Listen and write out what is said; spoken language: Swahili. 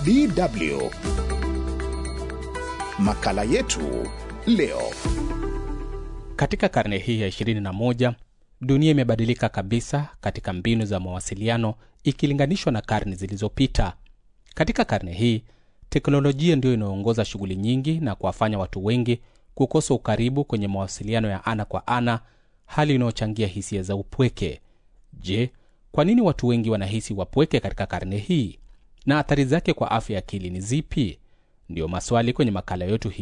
DW. Makala yetu leo. Katika karne hii ya 21 dunia imebadilika kabisa katika mbinu za mawasiliano ikilinganishwa na karne zilizopita. Katika karne hii teknolojia ndiyo inayoongoza shughuli nyingi na kuwafanya watu wengi kukosa ukaribu kwenye mawasiliano ya ana kwa ana, hali inayochangia hisia za upweke. Je, kwa nini watu wengi wanahisi wapweke katika karne hii na athari zake kwa afya ya akili ni zipi? Ndiyo maswali kwenye makala yetu hii